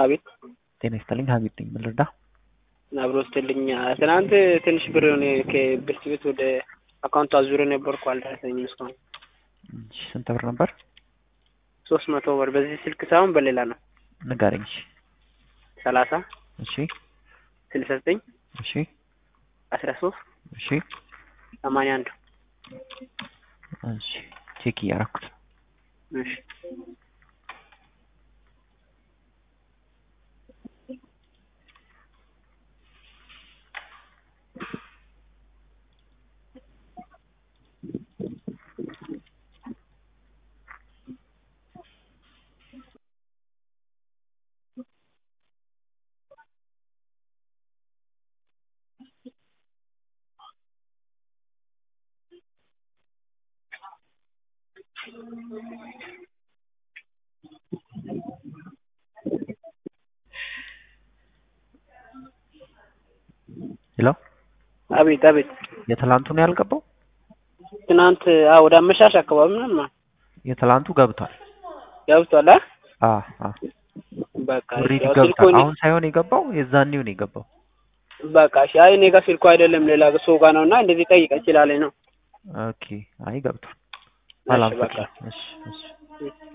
አቤት ጤና ይስጥልኝ ሀቢብ ነኝ ምን ልርዳ አብሮ ስትልኝ ትናንት ትንሽ ብር የሆነ ከብርት ቤት ወደ አካውንቱ አዙረ ነበርኩ አልደረሰኝም እስካሁን እሺ ስንት ብር ነበር ሶስት መቶ ብር በዚህ ስልክ ሳይሆን በሌላ ነው ንገረኝ እሺ ሰላሳ እሺ ስልሳ ዘጠኝ እሺ አስራ ሶስት እሺ ሰማንያ አንድ እሺ ቼክ እያደረኩት እሺ ሄሎ አቤት አቤት የትላንቱ ነው ያልገባው ትናንት አዎ ወደ አመሻሽ አካባቢ ምናምን ነው የትላንቱ ገብቷል ገብቷል አ አ አ በቃ ኦልሬዲ ያው ስልኩ ገብቷል እኔ- አሁን ሳይሆን የገባው የዛኔው ነው የገባው በቃ እሺ አይ እኔ ጋር ስልኩ አይደለም ሌላ ሰው ጋር ነውና እንደዚህ ጠይቀ ይችላለኝ ነው ኦኬ አይ ገብቷል እሺ ሰላም በቃ እሺ እሺ እሺ